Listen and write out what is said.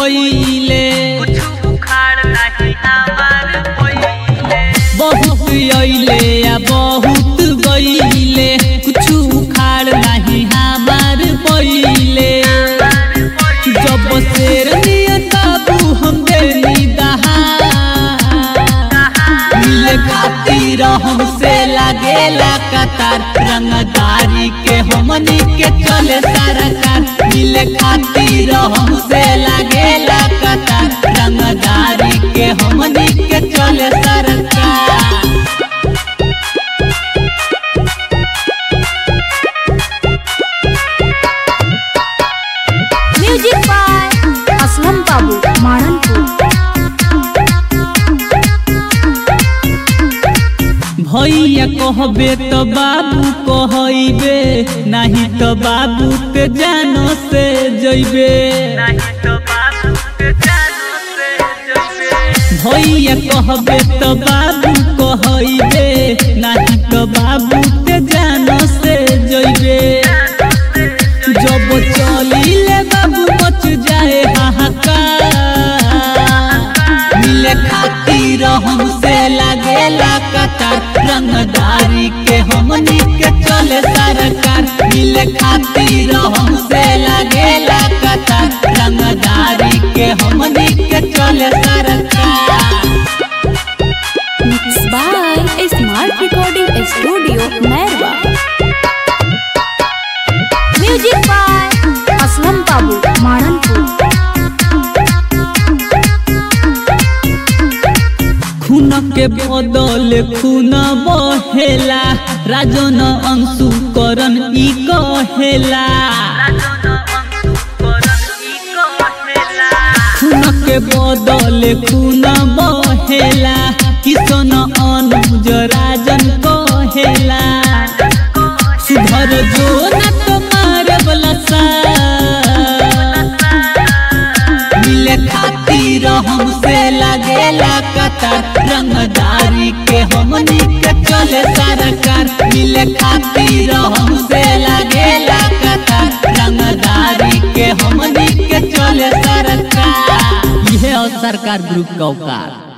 पहिले कुछ उखाड़ नहीं हमार पहिले बहुत अइले या बहुत गइले कुछ उखाड़ नहीं हमार पहिले जब शेर नियन बाबू हम देनी दहा मिले खातिर हमसे लागेला कतार रंगदारी के हमनी के चले सरकार मिले खातिर हमसे लागेला कतार रंगदारी के हमनी के चले सरकार म्यूजिक बाय असलम बाबू माननपुर भैया कहबे तो बाबू कहबे नहीं तो बाबू के जानो से जइबे नहीं तो बाबू के जानो से जइबे भैया कहबे तो बाबू कहबे नहीं तो बाबू के जानो से जइबे जब चलिले बाबू मच जाए हाहाकार मिले खातिर हमसे लागेला कतार रंगदारी के हमनी के चले सरकार मिले खातिर हमसे लागेला कतार रंगदारी के हमनी के चले सरकार mix by smart recording studio Mairwa music by Aslam Babu Mananpur खून के बदल खून बहेला राजन अंशु करन ई कहेला खून के बदल खून बहेला किशन अनुज राजन कहेला सुधर जो न तुम्हारे बलसा मिले खातिर हमसे लागेला कतार रंगदारी के हमनी के चले सरकार मिले खातिर हमसे लागेला कतार रंगदारी के हमनी के चले सरकार यह सरकार ग्रुप का औकात